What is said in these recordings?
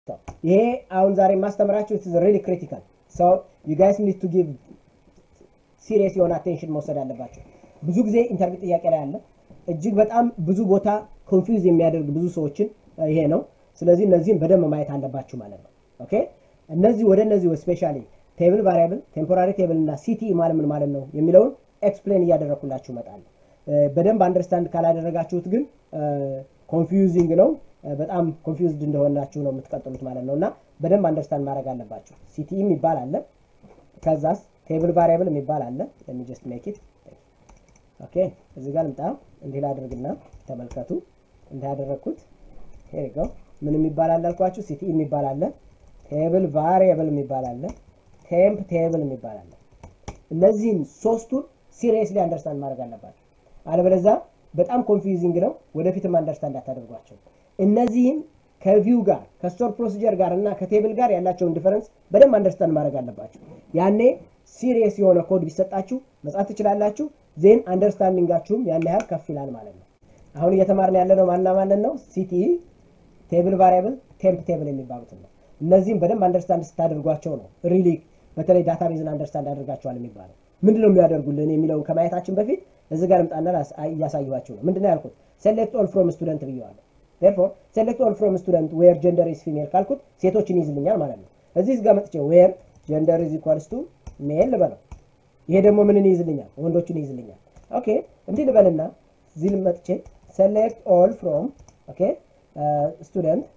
ይሄ አሁን ዛሬ የማስተምራችሁ ኢትስ ሪሊ ክሪቲካል ሶ ዩ ጋይስ ኒድ ቱ ጊቭ ሲሪየስ የሆነ አቴንሽን መውሰድ አለባቸው። ብዙ ጊዜ ኢንተርቪው ጥያቄ ላይ አለ። እጅግ በጣም ብዙ ቦታ ኮንፊውዝ የሚያደርግ ብዙ ሰዎችን ይሄ ነው። ስለዚህ እነዚህም በደንብ ማየት አለባችሁ ማለት ነው። ኦኬ እነዚህ ወደ እነዚህ ስፔሻሊ ቴብል ቫሪያብል፣ ቴምፖራሪ ቴብል እና ሲቲ ማለት ምን ማለት ነው የሚለውን ኤክስፕሌን እያደረግኩላችሁ እመጣለሁ። በደንብ አንደርስታንድ ካላደረጋችሁት ግን ኮንፊውዚንግ ነው። በጣም ኮንፊውዝድ እንደሆናችሁ ነው የምትቀጥሉት ማለት ነው። እና በደንብ አንደርስታንድ ማድረግ አለባችሁ። ሲቲ የሚባል አለ። ከዛስ ቴብል ቫሪያብል የሚባል አለ። ለሚ ጀስት ሜክ ኢት ኦኬ። እዚህ ጋር ልምጣ። እንዲህ ላድርግና ተመልከቱ። እንዲህ ያደረግኩት ሄር ጎ ምን የሚባል አለ አልኳችሁ? ሲቲ የሚባል አለ። ቴብል ቫሪያብል የሚባል አለ። ቴምፕ ቴብል የሚባል አለ። እነዚህን ሶስቱን ሲሪየስሊ አንደርስታንድ ማድረግ አለባቸው። አለበለዚያ በጣም ኮንፊውዚንግ ነው። ወደፊትም አንደርስታንድ አታደርጓቸው። እነዚህን ከቪው ጋር ከስቶር ፕሮሲጀር ጋር እና ከቴብል ጋር ያላቸውን ዲፈረንስ በደንብ አንደርስታንድ ማድረግ አለባቸው። ያኔ ሲሪየስ የሆነ ኮድ ቢሰጣችሁ መጻፍ ትችላላችሁ። ዜን አንደርስታንዲንጋችሁም ያን ያህል ከፍ ይላል ማለት ነው። አሁን እየተማርን ያለነው ማና ማንን ነው? ሲቲ፣ ቴብል ቫሪያብል፣ ቴምፕ ቴብል የሚባሉትን ነው። እነዚህም በደንብ አንደርስታንድ ስታደርጓቸው ነው ሪሊ በተለይ ዳታቤዝን አንደርስታንድ አድርጋቸዋል የሚባለው ምንድን ነው የሚያደርጉልን የሚለውን ከማየታችን በፊት እዚህ ጋር ልምጣና እያሳዩኋቸው ነው። ምንድን ነው ያልኩት? ሴሌክት ኦል ፍሮም ስቱደንት ብየዋለሁ። ቴርፎር ሴሌክት ኦል ፍሮም ስቱደንት ዌር ጀንደር ኢዝ ፊሜል ካልኩት ሴቶችን ይይዝልኛል ማለት ነው። እዚህ ጋር መጥቼ ዌር ጀንደር ኢዝ ኢኳልስ ቱ ሜል ልበለው። ይሄ ደግሞ ምንን ይይዝልኛል? ወንዶችን ይይዝልኛል። ኦኬ እንዲህ ልበልና እዚህ መጥቼ ሴሌክት ኦል ፍሮም ኦኬ ስቱደንት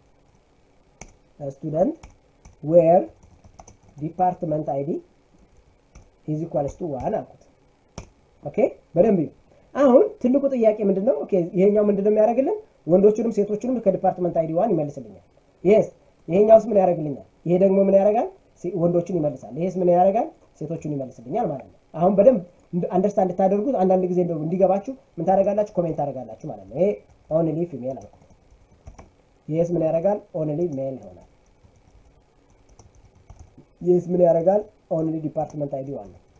ስቱደንት ዌር ዲፓርትመንት አይዲ ኢዝ ኢኳልስ ቱ ዋን አልኩት። ኦኬ በደንብ አሁን ትልቁ ጥያቄ ምንድን ነው? ኦኬ ይሄኛው ምንድን ነው የሚያደርግልን? ወንዶቹንም ሴቶቹንም ከዲፓርትመንት አይዲ ዋን ይመልስልኛል። ይሄስ ይሄኛውስ ምን ያደርግልኛል? ይሄ ደግሞ ምን ያደርጋል? ወንዶቹን ይመልሳል። ይሄስ ምን ያደርጋል? ሴቶቹን ይመልስልኛል ማለት ነው። አሁን በደንብ አንደርስታንድ እንድታደርጉት አንዳንድ ጊዜ እንደው እንዲገባችሁ ምን ታደርጋላችሁ? ኮሜንት ታደርጋላችሁ ማለት ነው። ይሄ ኦንሊ ፊሜል አልኩት። ይሄስ ምን ያደርጋል? ኦንሊ ሜል ይሆናል። ይህስ ምን ያደርጋል? ኦንሊ ዲፓርትመንት አይዲ ዋን ነው።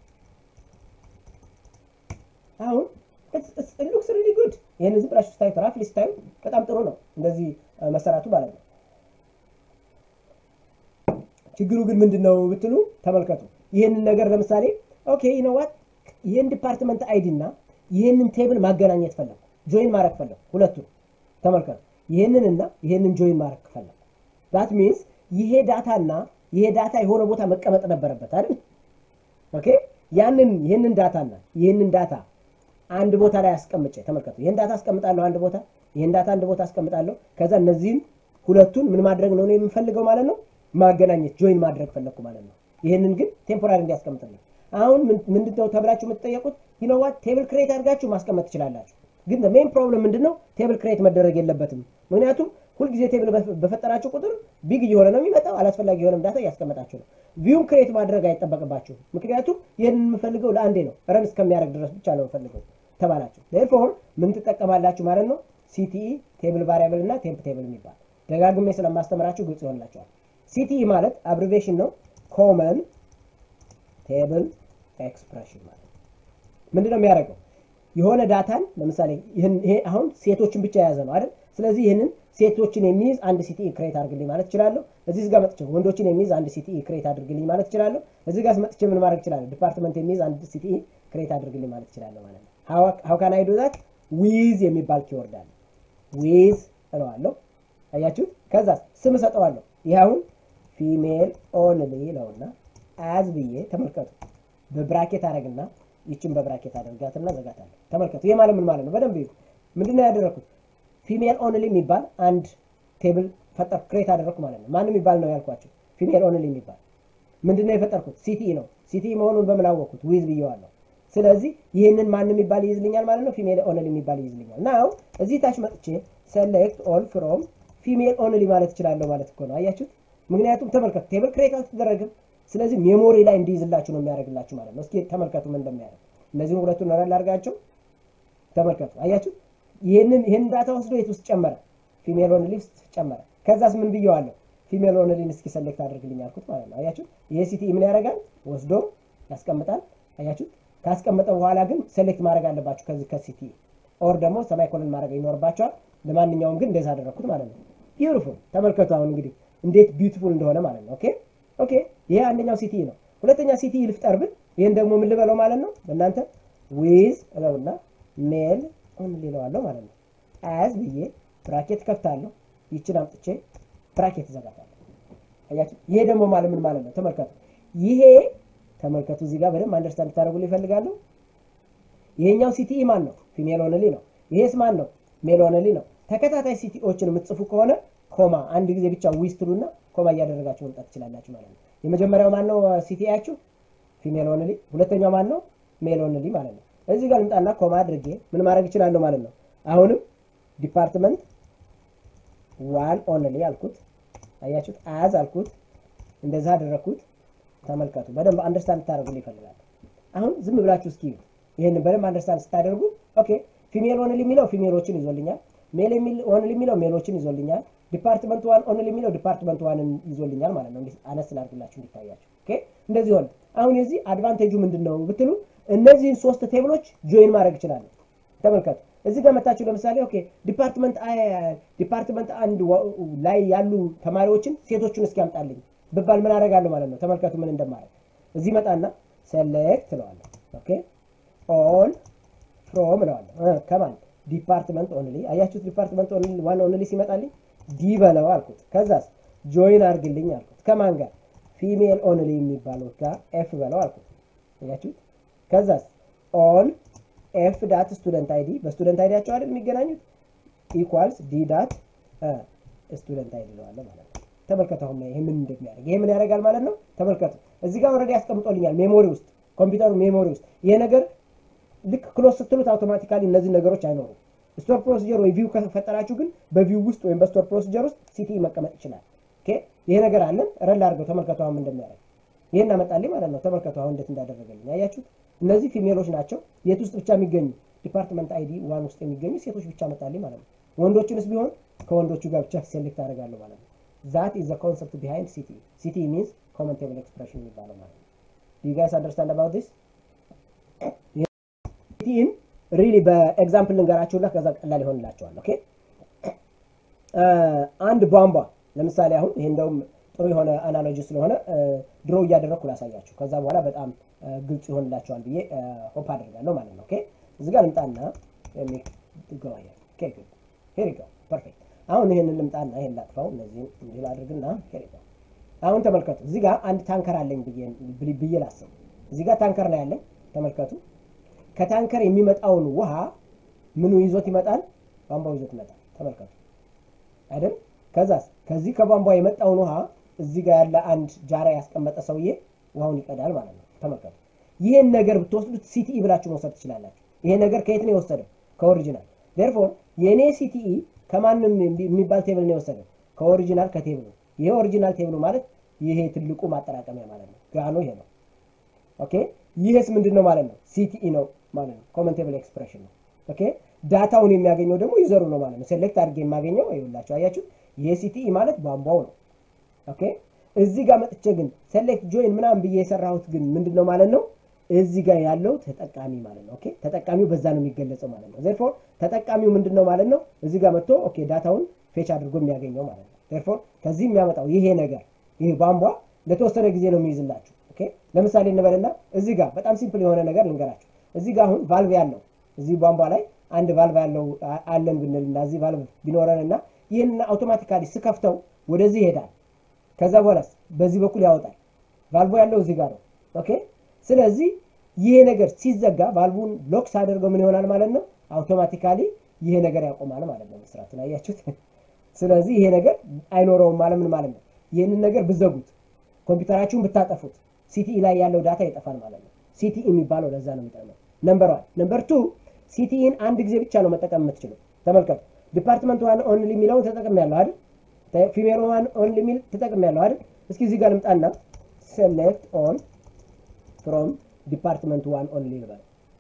አሁን ሉክስ ሪሊ ጉድ። ይህን ዝም ብላችሁ ስታዩት ራፍሊ ስታዩት በጣም ጥሩ ነው እንደዚህ መሰራቱ ማለት ነው። ችግሩ ግን ምንድን ነው ብትሉ ተመልከቱ። ይህንን ነገር ለምሳሌ ኦኬ ይነዋት ይህን ዲፓርትመንት አይዲ እና ይህንን ቴብል ማገናኘት ፈለጉ፣ ጆይን ማድረግ ፈለጉ። ሁለቱን ተመልከቱ። ይህንንና ይህንን ጆይን ማድረግ ፈለጉ። ዛት ሚንስ ይሄ ዳታ እና ይሄ ዳታ የሆነ ቦታ መቀመጥ ነበረበት አይደል? ኦኬ ያንን ይህንን ዳታ እና ይህንን ዳታ አንድ ቦታ ላይ አስቀምጬ ተመልከቱ። ይህን ዳታ አስቀምጣለሁ አንድ ቦታ፣ ይህን ዳታ አንድ ቦታ አስቀምጣለሁ። ከዛ እነዚህን ሁለቱን ምን ማድረግ ነው የምፈልገው ማለት ነው? ማገናኘት ጆይን ማድረግ ፈለግኩ ማለት ነው። ይህንን ግን ቴምፖራሪ እንዲያስቀምጥልኝ። አሁን ምንድነው ተብላችሁ የምትጠየቁት? ይነዋት ቴብል ክሬት አድርጋችሁ ማስቀመጥ ትችላላችሁ። ግን ሜን ፕሮብለም ምንድነው? ቴብል ክሬት መደረግ የለበትም። ምክንያቱም ሁልጊዜ ቴብል በፈጠራችሁ ቁጥር ቢግ እየሆነ ነው የሚመጣው። አላስፈላጊ የሆነም ዳታ እያስቀመጣችሁ ነው። ቪውም ክሬት ማድረግ አይጠበቅባችሁም። ምክንያቱም ይህን የምፈልገው ለአንዴ ነው፣ ረን እስከሚያደርግ ድረስ ብቻ ነው የምፈልገው ተባላችሁ። ዴርፎር ምን ትጠቀማላችሁ ማለት ነው? ሲቲኢ ቴብል ቫሪያብል እና ቴምፕ ቴብል የሚባል ደጋግሜ ስለማስተምራችሁ ግልጽ ይሆንላችኋል። ሲቲኢ ማለት አብሪቬሽን ነው፣ ኮመን ቴብል ኤክስፕሬሽን ማለት ምንድን ነው የሚያደርገው? የሆነ ዳታን ለምሳሌ ይሄ አሁን ሴቶችን ብቻ የያዘ ነው አይደል? ስለዚህ ይህንን ሴቶችን የሚይዝ አንድ ሲቲኢ ክሬት አድርግልኝ ማለት እችላለሁ። እዚህ ጋር መጥቼ ወንዶችን የሚይዝ አንድ ሲቲኢ ክሬት አድርግልኝ ማለት እችላለሁ። እዚህ ጋር መጥቼ ምን ማድረግ እችላለሁ? ዲፓርትመንት የሚይዝ አንድ ሲቲኢ ክሬት አድርግልኝ ማለት እችላለሁ ማለት ነው። ሀው ካን አይ ዱ ዛት? ዊዝ የሚባል ኪወርድ አለ። ዊዝ እለዋለሁ። አያችሁት? ከዛ ስም እሰጠዋለሁ። ይህ አሁን ፊሜል ኦንሊ ነውና አዝ ብዬ ተመልከቱ። በብራኬት አደረግና ይችን በብራኬት አደርጋትና ዘጋታለሁ። ተመልከቱ። ይህ ማለት ምን ማለት ነው? በደንብ ይሁ ምንድን ነው ያደረኩት? ፊሜል ኦንሊ የሚባል አንድ ቴብል ፈጠር ክሬት አደረኩ ማለት ነው። ማን የሚባል ነው ያልኳቸው? ፊሜል ኦንሊ የሚባል ምንድን ነው የፈጠርኩት? ሲቲኢ ነው። ሲቲኢ መሆኑን በምን አወቅኩት? ዊዝ ብየዋለሁ። ስለዚህ ይህንን ማን የሚባል ይይዝልኛል ማለት ነው? ፊሜል ኦንሊ የሚባል ይይዝልኛል። ናው እዚህ ታች መጥቼ ሴሌክት ኦል ፍሮም ፊሜል ኦንሊ ማለት እችላለሁ ማለት እኮ ነው። አያችሁት? ምክንያቱም ተመልከቱ፣ ቴብል ክሬት አልተደረግም። ስለዚህ ሜሞሪ ላይ እንዲይዝላችሁ ነው የሚያደርግላችሁ ማለት ነው። እስኪ ተመልከቱ ምን እንደሚያደርግ። እነዚህን ሁለቱን ረል አድርጋቸው ተመልከቱ። አያችሁ? ይህንን ይህንን ዳታ ወስዶ የት ውስጥ ጨመረ? ፊሜል ኦንሊ ውስጥ ጨመረ። ከዛስ ምን ብየዋለሁ? ፊሜል ኦንሊን እስኪ ሰሌክት አድርግልኝ አልኩት ማለት ነው። አያችሁ? ይሄ ሲቲ ምን ያደርጋል? ወስዶ ያስቀምጣል። አያችሁ? ካስቀመጠ በኋላ ግን ሴሌክት ማድረግ አለባችሁ ከዚህ ከሲቲ ኦር ደግሞ ሰማይ ኮለን ማድረግ ይኖርባቸዋል። ለማንኛውም ግን እንደዛ አደረግኩት ማለት ነው። ቢዩቲፉል ተመልከቱ። አሁን እንግዲህ እንዴት ቢዩቲፉል እንደሆነ ማለት ነው። ኦኬ ኦኬ። ይሄ አንደኛው ሲቲ ነው። ሁለተኛ ሲቲ ልፍጠር ብል ይህን ደግሞ ምን ልበለው ማለት ነው? በእናንተ ዊዝ እለውና ሜል ኦንሊ እለዋለሁ ማለት ነው። አዝ ብዬ ብራኬት ከፍታለሁ። ይችን አምጥቼ ብራኬት እዘጋታለሁ። አያችሁ? ይሄ ደግሞ ማለት ምን ማለት ነው? ተመልከቱ። ይሄ ተመልከቱ፣ እዚህ ጋር በደንብ አንደርስታንድ ታደርጉልኝ ይፈልጋሉ። ይሄኛው ሲቲኢ ማን ነው? ፊሜል ኦንሊ ነው። ይሄስ ማን ነው? ሜል ኦንሊ ነው። ተከታታይ ሲቲኦችን የምትጽፉ ከሆነ ኮማ አንድ ጊዜ ብቻ ዊዝ ትሉና ኮማ እያደረጋችሁ መምጣት ትችላላችሁ ማለት ነው። የመጀመሪያው ማን ነው? ሲቲያችሁ ፊሜል ኦንሊ። ሁለተኛው ማን ነው? ሜል ኦንሊ ማለት ነው። እዚህ ጋር ልምጣና ኮማ አድርጌ ምን ማድረግ እችላለሁ ማለት ነው። አሁንም ዲፓርትመንት ዋን ኦንሊ አልኩት። አያችሁት? አዝ አልኩት። እንደዛ አደረግኩት። ተመልከቱ። በደንብ አንደርስታንድ ታደርጉልኝ ይፈልጋል። አሁን ዝም ብላችሁ እስኪ ይህን በደንብ አንደርስታንድ ስታደርጉ ኦኬ፣ ፊሜል ኦንሊ የሚለው ፊሜሎችን ይዞልኛል። ሜል ኦንሊ የሚለው ሜሎችን ይዞልኛል። ዲፓርትመንት ዋን ኦንሊ የሚለው ዲፓርትመንት ዋንን ይዞልኛል ማለት ነው። አነስ ላድርግላችሁ እንዲታያችሁ። ኦኬ፣ እንደዚህ ሆነ። አሁን የዚህ አድቫንቴጁ ምንድን ነው ብትሉ እነዚህን ሶስት ቴብሎች ጆይን ማድረግ እችላለሁ። ተመልከቱ። እዚህ ጋር መታችሁ ለምሳሌ ኦኬ ዲፓርትመንት ዲፓርትመንት አንድ ላይ ያሉ ተማሪዎችን ሴቶቹን እስኪ ያምጣልኝ ብባል ምን አደርጋለሁ ማለት ነው። ተመልከቱ ምን እንደማደርግ እዚህ መጣና ሴሌክት እለዋለሁ። ኦኬ ኦል ፍሮም እለዋለሁ ከማን ዲፓርትመንት ኦንሊ። አያችሁት? ዲፓርትመንት ኦንሊ ዋን ኦንሊ ሲመጣልኝ ዲ በለው አልኩት። ከዛስ ጆይን አድርግልኝ አልኩት። ከማን ጋር ፊሜል ኦንሊ የሚባለው ጋር ኤፍ በለው አልኩት። አያችሁት? ከዛስ ኦል ኤፍ ዳት ስቱደንት አይዲ በስቱደንት አይዲያቸው አይደል የሚገናኙት ኢኳልስ ዲ ዳት ስቱደንት አይዲ ለዋለ ማለት ነው። ተመልከቱ አሁን ይሄ ምን እንደሚያደርግ ይሄ ምን ያደርጋል ማለት ነው። ተመልከቱ እዚህ ጋር ኦልሬዲ ያስቀምጦልኛል ሜሞሪ ውስጥ ኮምፒውተሩ ሜሞሪ ውስጥ ይሄ ነገር ልክ ክሎዝ ስትሉት አውቶማቲካሊ እነዚህ ነገሮች አይኖሩም። ስቶር ፕሮሲጀር ወይ ቪው ከፈጠራችሁ ግን በቪው ውስጥ ወይም በስቶር ፕሮሲጀር ውስጥ ሲቲ መቀመጥ ይችላል። ኦኬ ይሄ ነገር አለን ረል አድርገው ተመልከቱ አሁን እንደሚያደርግ ይሄን አመጣልኝ ማለት ነው። ተመልከቱ አሁን እንዴት እንዳደረገልኝ አያችሁት። እነዚህ ፊሜሎች ናቸው። የት ውስጥ ብቻ የሚገኙ ዲፓርትመንት አይዲ ዋን ውስጥ የሚገኙ ሴቶች ብቻ መጣልኝ ማለት ነው። ወንዶቹንስ ቢሆን ከወንዶቹ ጋር ብቻ ሴሌክት አደርጋለሁ ማለት ነው። ዛት ኢዝ ዘ ኮንሰፕት ቢሃይንድ ሲቲ ሲቲ ሚንስ ኮመን ቴብል ኤክስፕሬሽን የሚባለው ማለት ነው። ዩ ጋይስ አንደርስታንድ አባውት ዲስ ሲቲን ሪሊ በኤግዛምፕል ልንገራችሁና ከዛ ቀላል ይሆንላቸዋል። ኦኬ አንድ ቧንቧ ለምሳሌ አሁን ይሄ እንደውም ጥሩ የሆነ አናሎጂ ስለሆነ ድሮ እያደረግኩ ላሳያችሁ። ከዛ በኋላ በጣም ግልጽ ይሆንላቸዋል ብዬ ሆፕ አደርጋለሁ ማለት ነው። ኦኬ እዚህ ጋር ልምጣና ፐርፌክት። አሁን ይሄንን ልምጣና ይሄን ላጥፋው፣ እነዚህን እንዲህ ላድርግና አሁን ተመልከቱ። እዚህ ጋር አንድ ታንከር አለኝ ብዬ ላስብ። እዚህ ጋር ታንከር ነው ያለኝ። ተመልከቱ። ከታንከር የሚመጣውን ውሃ ምኑ ይዞት ይመጣል? ቧንቧው ይዞት ይመጣል። ተመልከቱ አይደል? ከዛስ ከዚህ ከቧንቧ የመጣውን ውሃ እዚህ ጋር ያለ አንድ ጃራ ያስቀመጠ ሰውዬ ውሃውን ይቀዳል ማለት ነው። ተመልከቱ። ይህን ነገር ብትወስዱት ሲቲኢ ብላችሁ መውሰድ ትችላላችሁ። ይሄ ነገር ከየት ነው የወሰደው? ከኦሪጂናል። ዴርፎር የእኔ ሲቲኢ ከማንም የሚባል ቴብል ነው የወሰደው? ከኦሪጂናል ከቴብሉ። ይሄ ኦሪጂናል ቴብሉ ማለት ይሄ ትልቁ ማጠራቀሚያ ማለት ነው። ጋኖ ይሄ ነው። ኦኬ ይህስ ምንድን ነው ማለት ነው? ሲቲኢ ነው ማለት ነው። ኮመን ቴብል ኤክስፕሬሽን ነው። ኦኬ ዳታውን የሚያገኘው ደግሞ ዩዘሩ ነው ማለት ነው። ሴሌክት አድርጌ የማገኘው ይኸውላችሁ፣ አያችሁ ይሄ ሲቲኢ ማለት ቧንቧው ነው። ኦኬ እዚህ ጋር መጥቼ ግን ሴሌክት ጆይን ምናምን ብዬ የሰራሁት ግን ምንድን ነው ማለት ነው? እዚህ ጋር ያለው ተጠቃሚ ማለት ነው። ኦኬ ተጠቃሚው በዛ ነው የሚገለጸው ማለት ነው። ዜርፎር ተጠቃሚው ምንድን ነው ማለት ነው? እዚህ ጋር መጥቶ ኦኬ ዳታውን ፌች አድርጎ የሚያገኘው ማለት ነው። ዜርፎር ከዚህ የሚያመጣው ይሄ ነገር ይሄ ቧንቧ ለተወሰነ ጊዜ ነው የሚይዝላችሁ። ኦኬ ለምሳሌ እንበልና እዚህ ጋር በጣም ሲምፕል የሆነ ነገር ልንገራችሁ። እዚህ ጋር አሁን ቫልቭ ያለው እዚህ ቧንቧ ላይ አንድ ቫልቭ ያለው አለን ብንልና እዚህ ቫልቭ ቢኖረንና ይህን አውቶማቲካሊ ስከፍተው ወደዚህ ይሄዳል። ከዛ በኋላስ በዚህ በኩል ያወጣል። ቫልቮ ያለው እዚህ ጋር ነው። ኦኬ ስለዚህ ይሄ ነገር ሲዘጋ ቫልቡን ሎክ ሳደርገው ምን ይሆናል ማለት ነው? አውቶማቲካሊ ይሄ ነገር ያቆማል ማለት ነው መስራቱን። አያችሁት? ስለዚህ ይሄ ነገር አይኖረውም ማለት ምን ማለት ነው? ይህንን ነገር ብዘጉት፣ ኮምፒውተራችሁን ብታጠፉት ሲቲኢ ላይ ያለው ዳታ ይጠፋል ማለት ነው። ሲቲኢ የሚባለው ለዛ ነው የሚጠቅመው። ነምበር ዋን። ነምበር ቱ ሲቲኢን አንድ ጊዜ ብቻ ነው መጠቀም የምትችለው። ተመልከቱ። ዲፓርትመንት ዋን ኦንሊ የሚለውን ተጠቅም ያለው አይደል? ፊሜል ዋን ኦንሊ የሚል ተጠቅም ያለው አይደል? እስኪ እዚህ ጋር ልምጣና ሴሌክት ኦል ፍሮም ዲፓርትመንት ዋን ኦንሊ ልበል።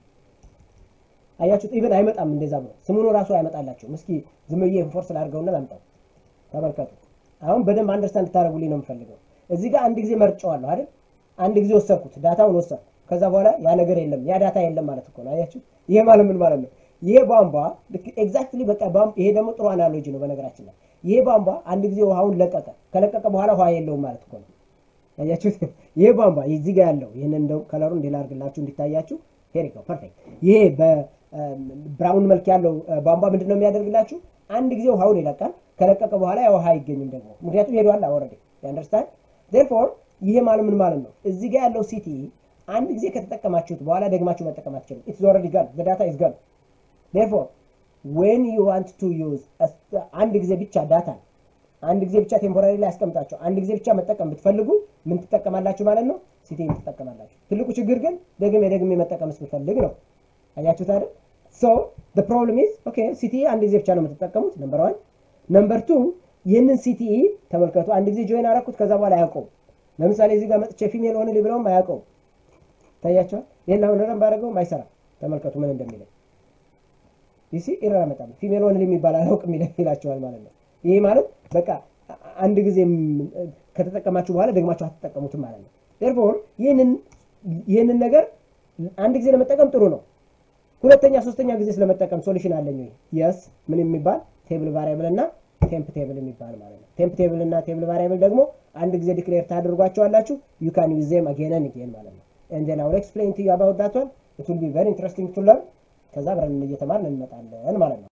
አያችሁት? ኢቨን አይመጣም እንደዛ ብሎ ስሙኑ ራሱ አይመጣላቸውም። እስኪ ዝም ብዬ ፎርስ ላድርገውና ላምጣው። ተመልከቱ። አሁን በደንብ አንደርስታንድ እንድታደርጉልኝ ነው የምፈልገው። እዚህ ጋር አንድ ጊዜ መርጨዋለሁ አይደል? አንድ ጊዜ ወሰድኩት፣ ዳታውን ወሰድኩ። ከዛ በኋላ ያ ነገር የለም፣ ያ ዳታ የለም ማለት እኮ ነው። አያችሁ? ይሄ ማለት ምን ማለት ነው? ይሄ ቧንቧ ኤግዛክትሊ በቃ ይሄ ደግሞ ጥሩ አናሎጂ ነው በነገራችን ላይ ይሄ ቧንቧ አንድ ጊዜ ውሃውን ለቀቀ። ከለቀቀ በኋላ ውሃ የለውም ማለት እኮ ነው። አያችሁት? ይሄ ቧንቧ እዚህ ጋር ያለው ይህንን እንደው ከለሩ እንዲህ ላድርግላችሁ እንዲታያችሁ። ሄር ነው ፐርፌክት። ይሄ በብራውን መልክ ያለው ቧንቧ ምንድን ነው የሚያደርግላችሁ? አንድ ጊዜ ውሃውን ይለቃል። ከለቀቀ በኋላ ያ ውሃ አይገኝም ደግሞ ምክንያቱም ሄዷል። ኦልሬዲ አንደርስታንድ ዴርፎር ይሄ ማለት ምን ማለት ነው? እዚህ ጋር ያለው ሲቲ አንድ ጊዜ ከተጠቀማችሁት በኋላ ደግማችሁ መጠቀም አትችሉም። ኢትስ ኦልሬዲ ጋን ዘ ዳታ ኢዝ ጋን ዴርፎር ዌን ዩ ዋንት ቱ ዩዝ አንድ ጊዜ ብቻ ዳታ አንድ ጊዜ ብቻ ቴምፖራሪ ላይ ያስቀምጣቸው አንድ ጊዜ ብቻ መጠቀም ብትፈልጉ ምን ትጠቀማላችሁ ማለት ነው? ሲቲን ትጠቀማላችሁ። ትልቁ ችግር ግን ደግሜ ደግሜ መጠቀምስ ብፈልግ ነው። አያችሁት አይደል? ሶ the problem is ኦኬ ሲቲ አንድ ጊዜ ብቻ ነው የምትጠቀሙት። ነምበር ዋን ነምበር ቱ ይህንን ሲቲኢ ተመልከቱ። አንድ ጊዜ ጆይን አረኩት፣ ከዛ በኋላ አያውቀውም። ለምሳሌ እዚህ ጋር መጥቼ ፊሜል ሆነ ሊብለውም አያውቀውም። ታያቸዋል። ይህን አሁን ረም ባደረገውም አይሰራም። ተመልከቱ ምን እንደሚለኝ ይሲ ኢረር አመጣለሁ። ፊሜል ሆነ የሚባል አላውቅም ይላቸዋል ማለት ነው። ይሄ ማለት በቃ አንድ ጊዜ ከተጠቀማችሁ በኋላ ደግማችሁ አትጠቀሙትም ማለት ነው። ዴርፎር ይህንን ይህንን ነገር አንድ ጊዜ ለመጠቀም ጥሩ ነው። ሁለተኛ ሶስተኛ ጊዜ ስለመጠቀም ሶሉሽን አለኝ ወይ? የስ ምን የሚባል ቴብል ቫሪያብል እና ቴምፕ ቴብል የሚባል ማለት ነው። ቴምፕ ቴብል እና ቴብል ቫሪያብል ደግሞ አንድ ጊዜ ዲክሌር ታደርጓቸዋላችሁ። ዩ ካን ዩዝ ዜም አጌን ኤንድ አጌን ማለት ነው። ኤንድ ዜን አይ ዊል ኤክስፕሌን ቱ ዩ አባውት ዳት ዋን ኢት ዊል ቢ ቬሪ ኢንትረስቲንግ ቱ ለርን። ከዛ አብረን እየተማርን እንመጣለን ማለት ነው።